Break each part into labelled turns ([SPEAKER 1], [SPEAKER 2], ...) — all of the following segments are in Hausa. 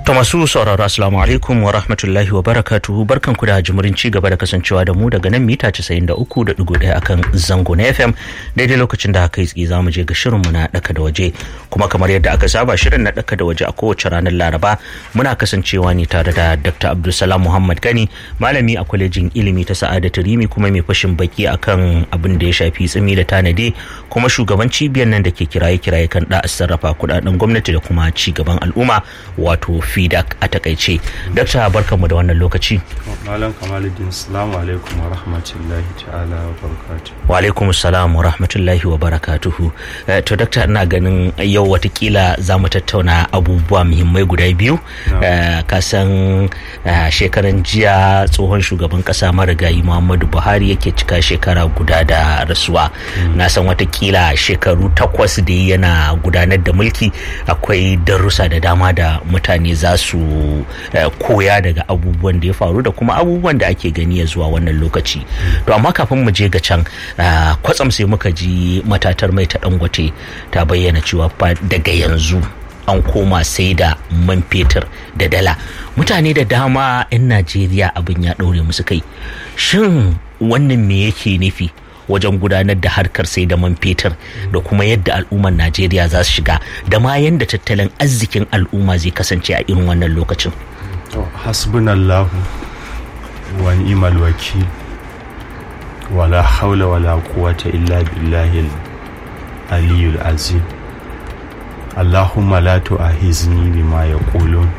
[SPEAKER 1] To masu sauraro assalamu alaikum wa rahmatullahi wa barakatuhu barkan ku da jimurin ci gaba da kasancewa da mu daga nan mita 93.1 akan zango na FM daidai lokacin da haka yi za mu je ga shirin mu na daka da waje kuma kamar yadda aka saba shirin na daka da waje a kowace ranar Laraba muna kasancewa ne tare da Dr. Abdulsalam Muhammad Gani malami a kwalejin ilimi ta Sa'adatu Rimi kuma mai fashin baki akan abin da ya shafi tsimi da tanade kuma shugaban cibiyar nan da ke kiraye-kiraye kan da sarrafa kudaden gwamnati da kuma ci gaban al'umma wato fidak a takaice dakta barkanmu da wannan lokaci
[SPEAKER 2] malam kamaluddin salamu alaikum wa rahmatullahi ta'ala wa barakatuhu
[SPEAKER 1] wa alaikum salam wa rahmatullahi wa barakatuhu to dakta ina ganin yau watakila za mu tattauna abubuwa muhimmai guda biyu ka san shekaran jiya tsohon shugaban kasa marigayi muhammadu buhari yake cika shekara guda da rasuwa na san watakila shekaru takwas da yana gudanar da mulki akwai darussa da dama da mutane za su koya daga abubuwan da ya faru da kuma abubuwan da ake gani ya zuwa wannan lokaci to amma kafin mu je ga can kwatsam sai muka ji matatar mai ta dangote ta bayyana cewa daga yanzu an koma sai da man fetur da dala mutane da dama 'yan najeriya abin ya ɗaure musu kai shin wannan me yake nufi wajen gudanar da harkar sai da man fetur da kuma yadda al'ummar najeriya za su shiga da ma yadda tattalin arzikin al'umma zai kasance a irin wannan lokacin
[SPEAKER 2] hasbunallahu wa ni'mal wakil wala haula wala quwwata illa billahi aliyul azim allahumma la tu'ahizni bima yaqulun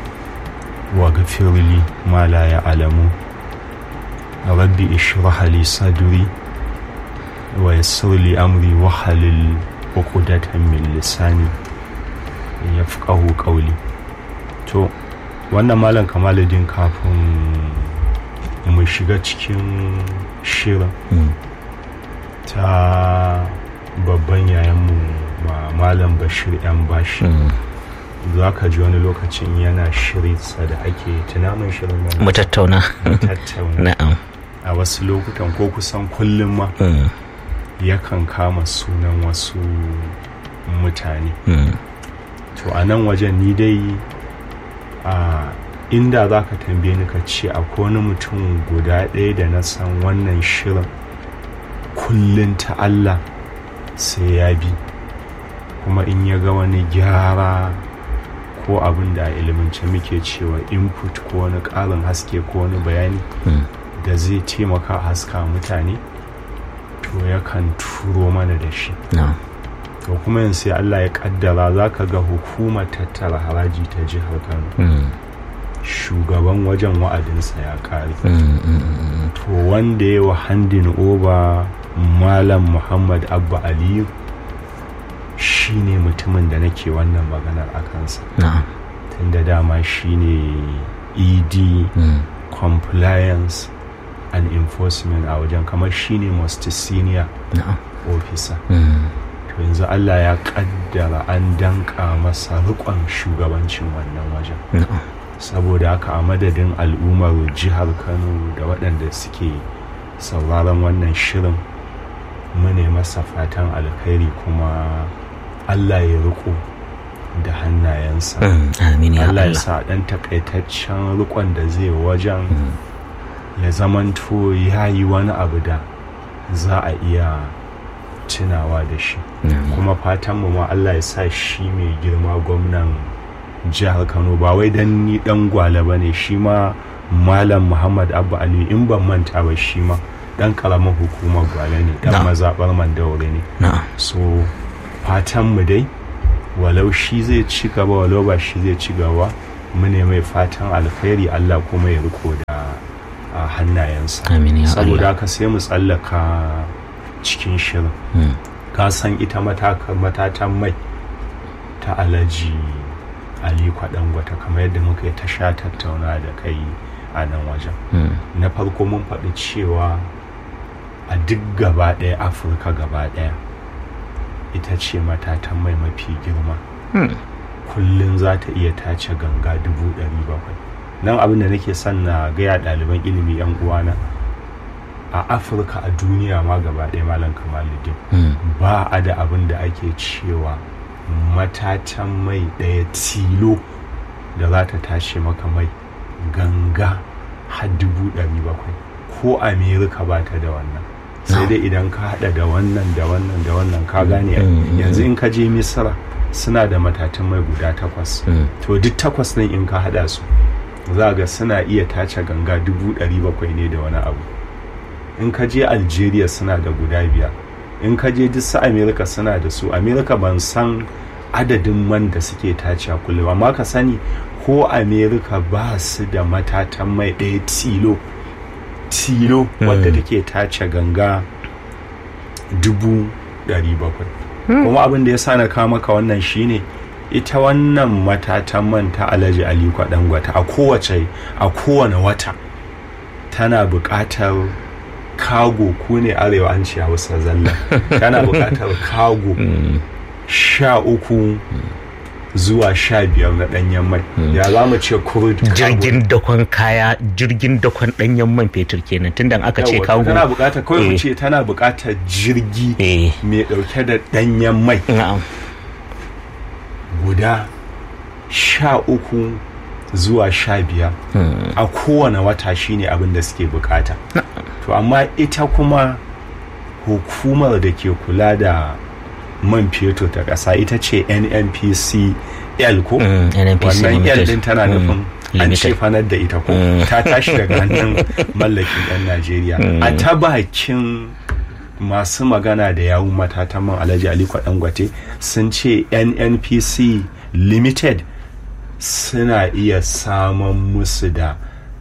[SPEAKER 2] wa ghfirli ma la ya'lamun rabbi ishrah li sadri wa yassir li amri wa halil uqdatan min lisani yafqahu qawli to wannan malam kamaluddin kafin mu shiga cikin shirin ta babban yayanmu ma malam bashir yan bashi za ka ji wani lokacin yana shirinsa da ake tunamin shirin nan
[SPEAKER 1] mu tattauna
[SPEAKER 2] tattauna
[SPEAKER 1] na'am
[SPEAKER 2] a wasu lokutan ko kusan kullum ma yakan kama sunan wasu mutane to a nan wajen ni dai a inda za ka tambaye ni ka ce akwai wani mutum guda ɗaya da na san wannan shirin kullum ta Allah sai ya bi kuma in ya ga wani gyara ko abin da a ilimance muke cewa input ko wani ƙarin haske ko wani bayani da zai taimaka haska mutane to yakan turo mana da shi to kuma yin sai Allah ya kaddara za ka ga hukumar tattara haraji ta jihar Kano shugaban wajen wa'adinsa ya kare to wanda ya wa handin oba malam muhammad abba aliyu shi ne mutumin da nake wannan maganar a kansa tunda dama shi ne ed compliance and enforcement a wajen kamar shi ne most senior officer to yanzu allah ya kaddara an danka masa rikon shugabancin wannan wajen saboda haka a madadin al'ummar jihar kano da waɗanda suke sauraron wannan shirin mune masa fatan alkhairi kuma allah ya riko da hannayensa allah ya sa ɗan takaitaccen rikon da zai wajen ya zamanto ya yi wani abu da za a iya tunawa da shi kuma fatanmu ma allah ya sa shi mai girma gwamnan jihar kano ba wai dan ni dan gwale ba ne shi ma malam muhammad abba ali in ban manta ba shi ma dan karamin hukumar gwale ne dan mazabar mandaure ne so fatan mu dai walau shi zai ci gaba walau ba shi zai ci gaba mu ne mai fatan alkhairi allah kuma ya riko da a hannayensa saboda haka sai mu tsallaka cikin shirin ka san ita matatan mai ta alaji ali kwaɗangwata kamar yadda muka yi ta sha tattauna da kai a nan wajen na farko mun faɗi cewa a duk gaba ɗaya afirka gaba ɗaya ita ce matatan mai mafi girma kullum za ta iya tace ganga dubu ɗari bakwai nan abin da nake son na gaya ɗaliban ilimi yan uwana a afirka a duniya ma gaba ɗaya malam kamaluddin ba a da abin da ake cewa matatan mai ɗaya tilo da za ta tashi maka mai ganga har dubu ɗari bakwai ko amerika ba ta da wannan sai dai idan ka hada da wannan da wannan da wannan ka gane yanzu in ka je misira suna da matatan mai guda takwas to duk takwas ɗin in ka hada su za ga suna iya tace ganga dubu ɗari bakwai ne da wani abu in ka je algeria suna da guda biyar in ka je duk su amerika suna da su amerika ban san adadin man da suke tace kullum amma ka sani ko amerika ba su da matatan mai ɗaya tilo tilo wadda take tace ganga dubu ɗari bakwai kuma abin da ya sa na kawo maka wannan shine ita wannan matatan man ta alhaji aliko dangwata a kowace a kowane wata tana buƙatar kago ku ne arewa an ce hausa zalla tana buƙatar kago sha uku zuwa sha biyar na ɗanyen mai ya za mu ce kurd
[SPEAKER 1] jirgin dakon kaya jirgin dakon ɗanyen man fetur kenan tunda aka ce kago
[SPEAKER 2] tana buƙatar kawai mu ce tana buƙatar jirgi mai ɗauke da ɗanyen mai guda sha uku zuwa sha biyar a kowane wata shine abin da suke bukata to amma ita kuma hukumar da ke kula da man fetur ta ƙasa ita ce nnpc l ko wannan l din tana nufin an ce fanar da ita ko ta tashi daga hannun mallakin 'yan najeriya a ta bakin masu magana da yawun matatan man alhaji aliko dangote sun ce nnpc limited suna iya samun musu da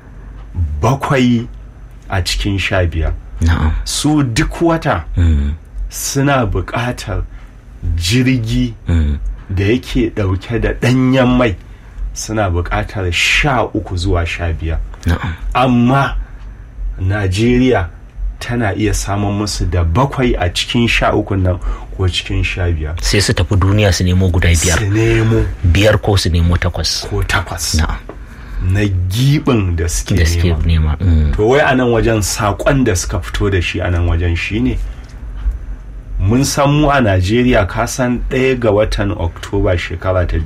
[SPEAKER 2] bakwai a cikin sha biyar su duk wata suna buƙatar jirgi da yake ɗauke da ɗanyen mai suna buƙatar sha uku zuwa sha biyar amma najeriya tana iya samun musu da bakwai a cikin sha uku nan ko cikin sha biyar
[SPEAKER 1] sai su tafi duniya su nemo guda biyar
[SPEAKER 2] su nemo
[SPEAKER 1] biyar ko su nemo takwas
[SPEAKER 2] ko takwas na gibin da suke
[SPEAKER 1] nema, nema.
[SPEAKER 2] Mm. to wai a nan wajen saƙon da suka fito da shi a nan wajen shine mun san mu a najeriya kasan ɗaya ga watan oktoba shekara ta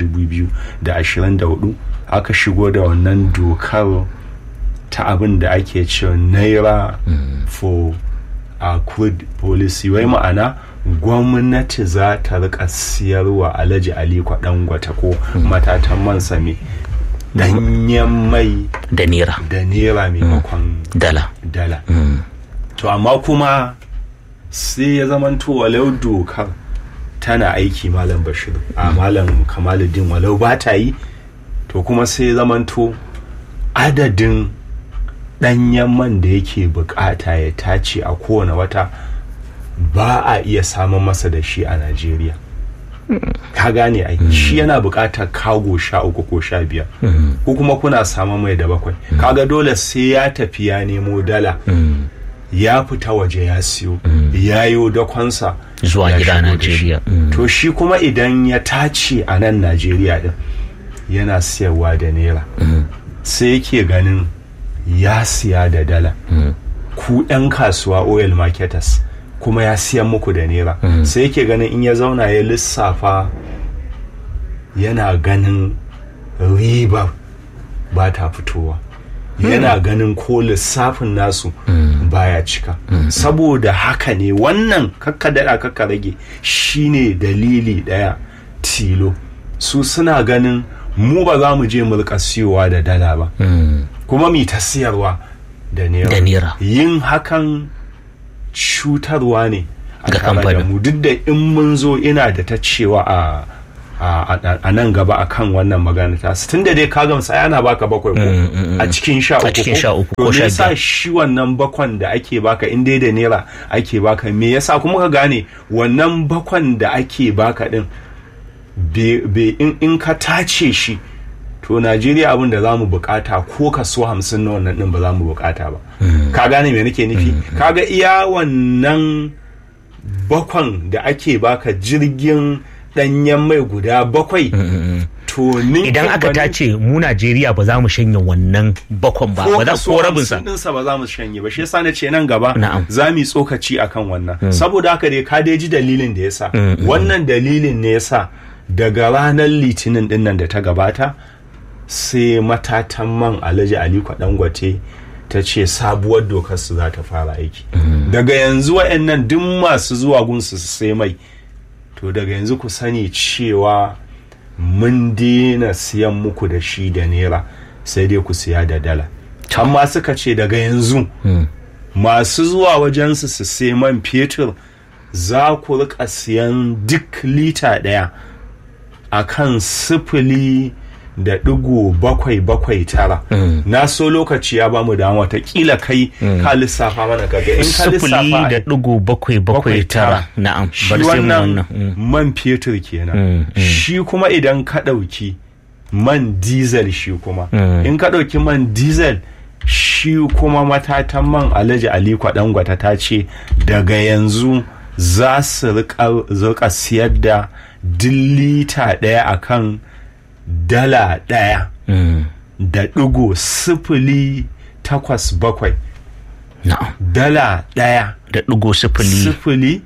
[SPEAKER 2] 2024 aka shigo da wannan dokar ta abin da ake cewa naira mm. for a crude policy wai ma'ana gwamnati za ta rika siyarwa alhaji aliko dangwata ko mm. matatan man same danyen mai
[SPEAKER 1] da nera
[SPEAKER 2] da nera maimakon mm.
[SPEAKER 1] dala
[SPEAKER 2] dala to amma kuma sai ya zamanto walau dokar tana aiki malam bashir a malam kamaluddin walau ba ta yi to kuma sai ya zamanto adadin ɗanyen man da yake bukata ya tace a kowane wata ba a iya samun masa da shi a najeriya ka gane ai shi yana bukatar kago sha uku ko sha biyar ko kuma kuna samun mai da bakwai kaga dole sai ya tafi ya nemo dala ya fita waje ya siyo ya yi dakonsa
[SPEAKER 1] zuwa gida najeriya
[SPEAKER 2] to shi kuma idan ya tace a nan najeriya din yana siyarwa da naira sai yake ganin ya siya da dala ku 'yan kasuwa oil marketers kuma ya siyan muku da naira sai yake ganin in ya zauna ya lissafa yana ganin ribar ba ta fitowa yana ganin ko lissafin nasu baya cika saboda haka ne wannan kakka daɗa kakka rage shine dalili ɗaya tilo su suna ganin mu ba za mu je mu rika siyowa da dala ba kuma mi ta siyarwa da naira yin hakan cutarwa ne
[SPEAKER 1] ga kamfanin
[SPEAKER 2] mu duk da in mun zo ina da ta cewa a a nan gaba a kan wannan magana ta tun da dai ka gamsa yana baka bakwai ko a cikin sha uku
[SPEAKER 1] a cikin sha uku
[SPEAKER 2] ko sha biyar shi wannan bakwan da ake baka in dai da naira ake baka me yasa kuma ka gane wannan bakwan da ake baka din be in ka tace shi to najeriya abin da za mu bukata ko kaso hamsin na wannan din ba za mu bukata ba ka gane me nake nufi kaga iya wannan bakwan da ake baka jirgin danyen mai guda bakwai to
[SPEAKER 1] idan aka tace mu Najeriya ba za mu shanye wannan bakwan ba ba za ko rabin sa
[SPEAKER 2] dinsa ba za mu shanye ba shi yasa na ce nan gaba za mu tsokaci akan wannan saboda haka dai ka dai ji dalilin da yasa wannan dalilin ne yasa daga ranar litinin din nan da ta gabata sai matatan man alhaji aliko dangote ta ce sabuwar dokar su za ta fara aiki daga yanzu wa'annan duk masu zuwa gunsu su sai mai to daga yanzu ku sani cewa mun daina siyan muku da shi da naira sai dai ku siya da dala amma suka ce daga yanzu masu zuwa wajensu su sai man fetur za ku rika siyan duk lita ɗaya a kan sifili da ɗigo bakwai bakwai tara na so lokaci ya bamu da watakila kai ka lissafa mana kaga in ka
[SPEAKER 1] sifili da ɗigo bakwai bakwai tara na'am
[SPEAKER 2] shi
[SPEAKER 1] bar sai mu
[SPEAKER 2] wannan
[SPEAKER 1] wannan
[SPEAKER 2] man fetur kenan shi kuma idan ka ɗauki man diesel shi kuma in ka ɗauki man diesel shi kuma matatan man alhaji aliko dangwata ta ce daga yanzu za su rika- rika siyar da duk lita ɗaya akan dala ɗaya
[SPEAKER 1] Mm,
[SPEAKER 2] da ɗigo sifili takwas bakwai
[SPEAKER 1] na'am
[SPEAKER 2] dala ɗaya
[SPEAKER 1] da ɗigo sifili
[SPEAKER 2] sifili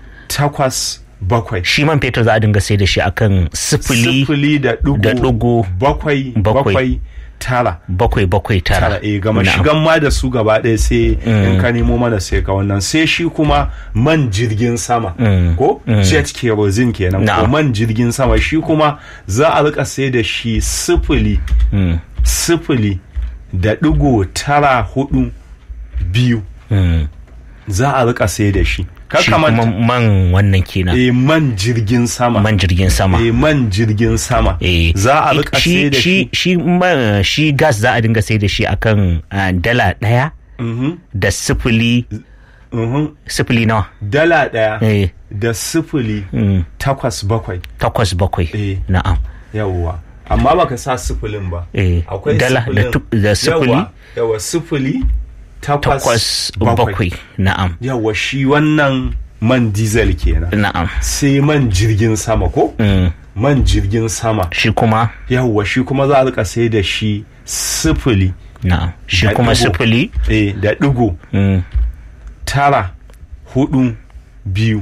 [SPEAKER 2] takwas bakwai
[SPEAKER 1] shi man fetur za a dinga sai da shi akan sifili
[SPEAKER 2] sifili da
[SPEAKER 1] da
[SPEAKER 2] ɗigo
[SPEAKER 1] ɗigo
[SPEAKER 2] bakwai
[SPEAKER 1] bakwai.
[SPEAKER 2] bakwai tara
[SPEAKER 1] bakwai bakwai tara
[SPEAKER 2] tara eh gama
[SPEAKER 1] Na'am.
[SPEAKER 2] shigan ma da su gaba ɗaya sai in ka nemo mana sai ka wannan sai shi kuma man jirgin sama ko jet kerosene kenan ko
[SPEAKER 1] Na'am.
[SPEAKER 2] man jirgin sama shi kuma za a rika sai da shi sifili sifili da ɗigo tara hudu biyu
[SPEAKER 1] Mm.
[SPEAKER 2] za a rika sai da shi Kar
[SPEAKER 1] shi
[SPEAKER 2] ka
[SPEAKER 1] kuma
[SPEAKER 2] manta-
[SPEAKER 1] man wannan kenan
[SPEAKER 2] eh man jirgin sama
[SPEAKER 1] man jirgin sama
[SPEAKER 2] eh man jirgin sama
[SPEAKER 1] Eh,
[SPEAKER 2] za a rika
[SPEAKER 1] shi-
[SPEAKER 2] sai da
[SPEAKER 1] shi
[SPEAKER 2] shi
[SPEAKER 1] shi man- shi gas za a dinga sai da shi akan ah, dala ɗaya
[SPEAKER 2] Mhm,
[SPEAKER 1] da sifili
[SPEAKER 2] mhm.
[SPEAKER 1] sifili nawa
[SPEAKER 2] dala ɗaya
[SPEAKER 1] eh
[SPEAKER 2] da sifili
[SPEAKER 1] mm,
[SPEAKER 2] takwas bakwai
[SPEAKER 1] takwas bakwai
[SPEAKER 2] Eh.
[SPEAKER 1] na'am
[SPEAKER 2] yawwa amma baka sa sifilin ba
[SPEAKER 1] Eh,
[SPEAKER 2] akwai
[SPEAKER 1] dala da
[SPEAKER 2] sifilin.
[SPEAKER 1] tu- da sifili?
[SPEAKER 2] Yawwa, yawwa sifili takwas,
[SPEAKER 1] takwas bakwai na'am
[SPEAKER 2] yawwa shi wannan man diesel kenan
[SPEAKER 1] na'am
[SPEAKER 2] sai man jirgin sama ko
[SPEAKER 1] Mm,
[SPEAKER 2] man jirgin sama
[SPEAKER 1] shi kuma
[SPEAKER 2] yawwa shi kuma za a rika sai da shi sifili
[SPEAKER 1] na'am shi
[SPEAKER 2] Da
[SPEAKER 1] kuma
[SPEAKER 2] ɗigo.
[SPEAKER 1] sifili
[SPEAKER 2] eh, da ɗigo
[SPEAKER 1] mm,
[SPEAKER 2] tara hudu biyu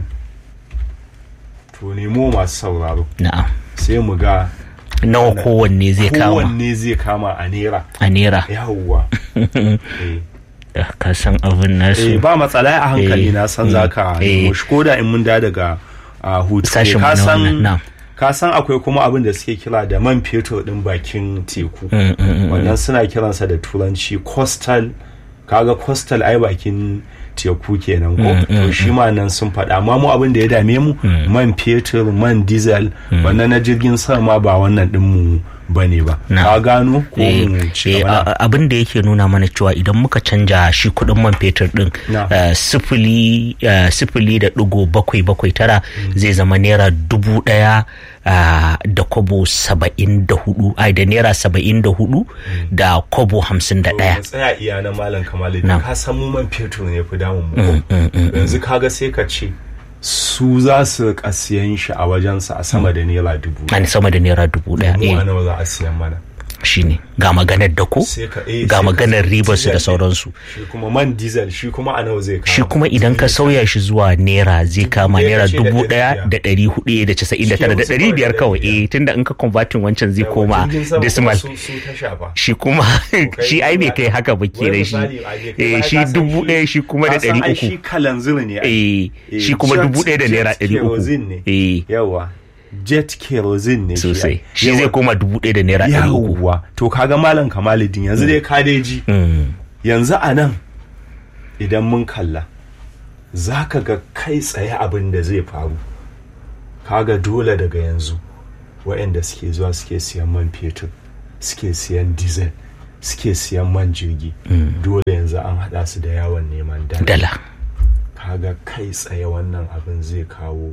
[SPEAKER 2] to nemo masu sauraro
[SPEAKER 1] na'am
[SPEAKER 2] sai mu ga
[SPEAKER 1] nawa kowanne zai kama
[SPEAKER 2] kowanne zai kama a naira
[SPEAKER 1] a naira
[SPEAKER 2] yawwa eh.
[SPEAKER 1] Eh, ka san abin
[SPEAKER 2] Eh,
[SPEAKER 1] nasu
[SPEAKER 2] ba matsala a hankali
[SPEAKER 1] Eh,
[SPEAKER 2] na san
[SPEAKER 1] mm,
[SPEAKER 2] zaka
[SPEAKER 1] eh.
[SPEAKER 2] nemo shi koda in mun da daga a hutu
[SPEAKER 1] Sashen
[SPEAKER 2] ne.
[SPEAKER 1] mu
[SPEAKER 2] ka
[SPEAKER 1] na wannan, na.
[SPEAKER 2] san ka san akwai kuma abin da suke kira da man fetur din bakin teku
[SPEAKER 1] Mm, mm, mm,
[SPEAKER 2] wannan suna kiransa da turanci coastal kaga coastal ai bakin teku kenan ko to shi ma nan sun faɗa amma mu abin da ya dame mu man fetur man diesel wannan na jirgin sama ba wannan din mu bane ba
[SPEAKER 1] Na.
[SPEAKER 2] ka gano ko
[SPEAKER 1] Eh,
[SPEAKER 2] mu ci
[SPEAKER 1] eh,
[SPEAKER 2] gaba
[SPEAKER 1] a- a- abin da yake nuna mana cewa idan muka canja shi kudin man fetur din
[SPEAKER 2] Na.
[SPEAKER 1] eh, sifili eh, sifili da digo bakwai bakwai tara zai zama naira dubu daya ah, da kobo saba'in da hudu ai da naira saba'in da hudu da kobo hamsin da
[SPEAKER 2] To,
[SPEAKER 1] daya
[SPEAKER 2] mu tsaya iya na malam kamalu
[SPEAKER 1] Na.
[SPEAKER 2] ka san mu man fetur ne fi damun mu ko? yanzu kaga sai ka ce su za su rika siyan shi a wajensa a sama da naira dubu
[SPEAKER 1] an sama da naira dubu daya
[SPEAKER 2] mu a
[SPEAKER 1] eh,
[SPEAKER 2] nawa za a siyan mana
[SPEAKER 1] shine ga maganar dako
[SPEAKER 2] sai ka eh,
[SPEAKER 1] ga
[SPEAKER 2] sai ka
[SPEAKER 1] maganar
[SPEAKER 2] siya
[SPEAKER 1] ribarsu da
[SPEAKER 2] diesel
[SPEAKER 1] sauransu
[SPEAKER 2] ɗin. shi kuma man diesel shi kuma a nawa zai kawo
[SPEAKER 1] shi kuma idan ka sauya shi zuwa naira zai kama
[SPEAKER 2] ɗaya
[SPEAKER 1] naira
[SPEAKER 2] kace da
[SPEAKER 1] dubu
[SPEAKER 2] ɗari
[SPEAKER 1] ɗaya
[SPEAKER 2] biyar.
[SPEAKER 1] da ɗari hudu da casa'in da
[SPEAKER 2] Shi
[SPEAKER 1] tara da
[SPEAKER 2] wasu
[SPEAKER 1] ɗari
[SPEAKER 2] kawai
[SPEAKER 1] biyar
[SPEAKER 2] da
[SPEAKER 1] kawai
[SPEAKER 2] ɗari biyar.
[SPEAKER 1] eh tunda in ka convertin wancan zai
[SPEAKER 2] Yawa,
[SPEAKER 1] koma
[SPEAKER 2] jirgin sama kuma
[SPEAKER 1] decimal
[SPEAKER 2] su su ta shafa
[SPEAKER 1] shi kuma shi ai bai kai haka ba
[SPEAKER 2] Wai
[SPEAKER 1] kenan shi
[SPEAKER 2] misali, a je kai
[SPEAKER 1] eh
[SPEAKER 2] ma
[SPEAKER 1] shi
[SPEAKER 2] ka san
[SPEAKER 1] dubu
[SPEAKER 2] shi-
[SPEAKER 1] ɗaya shi kuma da
[SPEAKER 2] ka san
[SPEAKER 1] ɗari
[SPEAKER 2] ai
[SPEAKER 1] uku
[SPEAKER 2] shi kalanzir ne ai.
[SPEAKER 1] eh
[SPEAKER 2] Eh,
[SPEAKER 1] shi kuma
[SPEAKER 2] jet-
[SPEAKER 1] dubu ɗaya da
[SPEAKER 2] jet
[SPEAKER 1] naira ɗari
[SPEAKER 2] kerosene
[SPEAKER 1] uku
[SPEAKER 2] ne.
[SPEAKER 1] eh
[SPEAKER 2] yawa jet kerosene ne shi
[SPEAKER 1] sosai
[SPEAKER 2] ai.
[SPEAKER 1] shi zai
[SPEAKER 2] Yawa.
[SPEAKER 1] koma dubu ɗaya da naira ɗari uku
[SPEAKER 2] yawwa to kaga malam kamalidin yanzu dai ka dai ji
[SPEAKER 1] Mm,
[SPEAKER 2] yanzu a nan idan mun kalla za ka ga kai tsaye abin da zai faru kaga dole daga yanzu waɗanda suke zuwa suke siyan man fetur suke siyan diesel suke siyan man jirgi dole yanzu an haɗa su da yawon neman dala
[SPEAKER 1] dala
[SPEAKER 2] kaga kai tsaye wannan abin zai kawo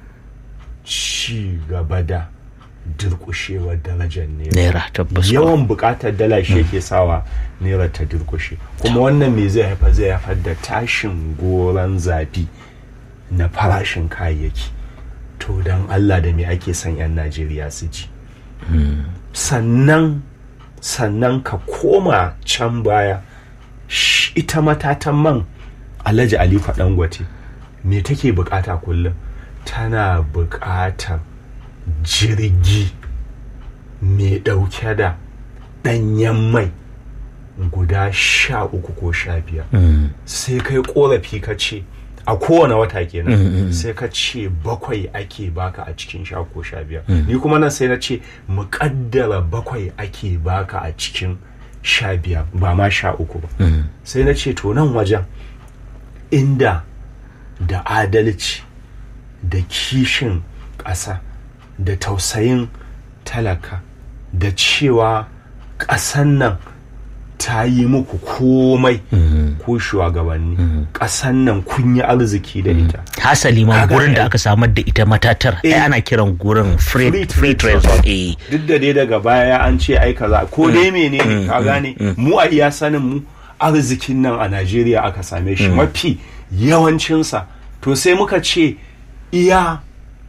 [SPEAKER 2] ci gaba da durƙushewar darajar naira
[SPEAKER 1] naira tabbas
[SPEAKER 2] yawan bukatar dala shi yake sawa naira ta durkushe kuma wannan me zai haifar zai haifar da tashin goron zafi na farashin kayayyaki to don allah da me ake son 'yan najeriya su ji sannan sannan ka koma can baya sh- ita matatan man alhaji aliko dangote me take bukata kullum tana bukatar jirgi mai ɗauke da ɗanyen mai guda sha uku ko sha biyar sai kai korafi ka ce a kowane wata kenan sai ka ce bakwai ake baka a cikin sha ko sha biyar ni kuma nan sai na ce muƙaddara bakwai ake baka a cikin sha biyar ba ma sha uku ba sai na ce to nan wajen inda da adalci da kishin ƙasa da tausayin talaka da cewa ƙasan nan ta yi muku komai ko shugabanni ƙasan nan kun yi arziki da ita
[SPEAKER 1] hasali ma
[SPEAKER 2] Kaga,
[SPEAKER 1] gurin da
[SPEAKER 2] eh.
[SPEAKER 1] aka samar da ita matatar ai
[SPEAKER 2] Eh.
[SPEAKER 1] ana kiran gurin free
[SPEAKER 2] Free
[SPEAKER 1] free
[SPEAKER 2] trade
[SPEAKER 1] trade
[SPEAKER 2] zone.
[SPEAKER 1] zone eh
[SPEAKER 2] duk da dai daga baya an ce ai kaza ko dai menene ka gane mu a iya sanin mu arzikin nan a Najeriya aka same shi mafi yawancinsa to sai muka ce iya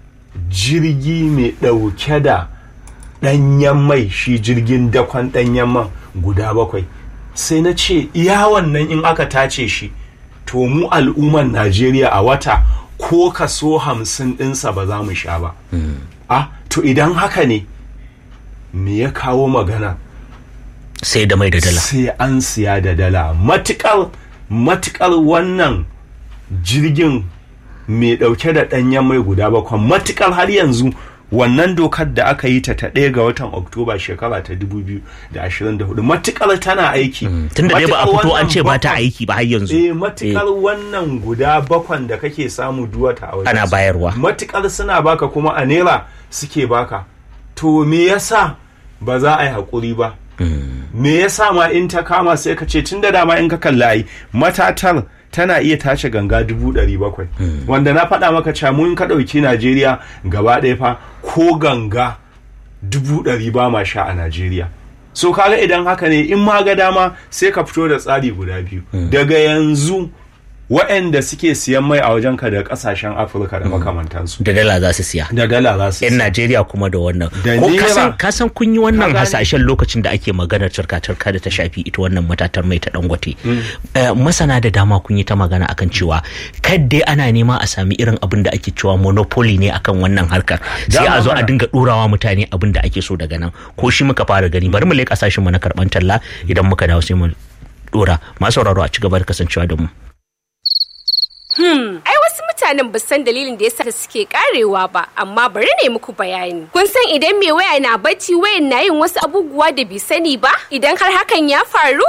[SPEAKER 2] jirgi mai ɗauke da ɗanyen mai shi jirgin dakon ɗanyen man guda bakwai sai na ce iya wannan in aka tace shi to mu al'umman Najeriya a wata ko kaso hamsin ɗinsa ba za mu sha ba a to idan haka ne me ya kawo magana
[SPEAKER 1] sai da mai da dala
[SPEAKER 2] sai an siya da dala matukar matukar wannan jirgin mai dauke da danyen mai guda bakwai matukar har yanzu wannan dokar da aka yi ta ta ɗaya ga watan oktoba shekara ta 2024 matukar tana aiki
[SPEAKER 1] tunda dai ba a
[SPEAKER 2] Matukar
[SPEAKER 1] fito an
[SPEAKER 2] wannan
[SPEAKER 1] ce ba ta
[SPEAKER 2] bakwan-
[SPEAKER 1] aiki ba har yanzu
[SPEAKER 2] eh matukar wannan guda bakwan da kake samu duwata a wajen
[SPEAKER 1] Ana
[SPEAKER 2] su,
[SPEAKER 1] bayarwa.
[SPEAKER 2] matukar suna baka kuma a naira suke baka to me yasa ba za a yi haƙuri ba me yasa ma in ta kama sai ka ce tun da dama in ka kalla ai matatar tana iya tace ganga dubu ɗari bakwai wanda na faɗa maka cewa mun ka ɗauki najeriya gaba ɗaya fa ko ganga dubu ɗari ba ma sha a najeriya so kaga idan haka ne in ma ga dama sai ka fito da tsari guda biyu daga yanzu waɗanda suke siyan mai a wajenka daga ƙasashen afirka da makamantansu
[SPEAKER 1] da dala za su siya
[SPEAKER 2] da dala za su
[SPEAKER 1] yan
[SPEAKER 2] siya.
[SPEAKER 1] Najeriya kuma da wannan
[SPEAKER 2] Da
[SPEAKER 1] ko
[SPEAKER 2] naira.
[SPEAKER 1] kasan kasan kun yi wannan
[SPEAKER 2] Ka gane.
[SPEAKER 1] hasashen lokacin da ake maganar turka-turka da ta shafi ita wannan matatar mai ta dangote Eh, masana da dama kun yi ta magana akan cewa kadai ana nema a sami irin abin da ake cewa monopoly ne akan wannan harkar sai a
[SPEAKER 2] Dama
[SPEAKER 1] zo a
[SPEAKER 2] mana.
[SPEAKER 1] dinga ɗorawa mutane abin da ake so daga nan ko shi muka fara gani bari mu leƙa sashin mu na karɓan talla idan muka dawo sai mu ɗora masu sauraro a ci gaba da kasancewa da mu
[SPEAKER 3] Ai wasu mutanen ba san dalilin da yasa suke karewa ba, amma bari ne muku bayani. Kun san idan mai waya na bacci wayan na yin wasu abubuwa da bai sani ba? Idan har hakan ya faru?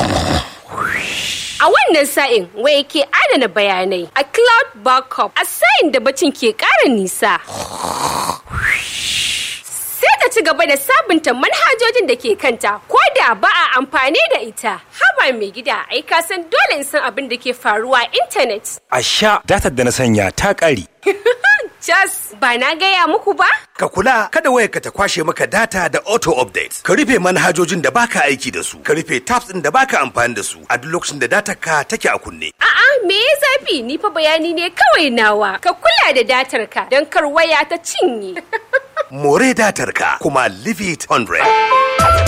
[SPEAKER 3] A wannan sa'in waya ke adana bayanai a cloud backup a sa'in da bacin ke ƙara nisa. Sai ta ci gaba da sabunta manhajojin da ke kanta ko da ba a amfani da ita. Haba mai gida ai ka san dole in san abin da ke faruwa a intanet.
[SPEAKER 4] A sha datar da na sanya ta ƙare.
[SPEAKER 3] Jas, ba na gaya muku ba?
[SPEAKER 4] Ka kula kada wayarka ta kwashe maka data da auto update. Ka rufe manhajojin da baka aiki da su. Ka rufe tabs ɗin da baka amfani da su a duk lokacin da datar ka take a kunne.
[SPEAKER 3] A'a, me ya zafi? Ni fa bayani ne kawai nawa. Ka kula da datar ka don kar waya ta cinye.
[SPEAKER 4] More datar ka kuma leave it 100.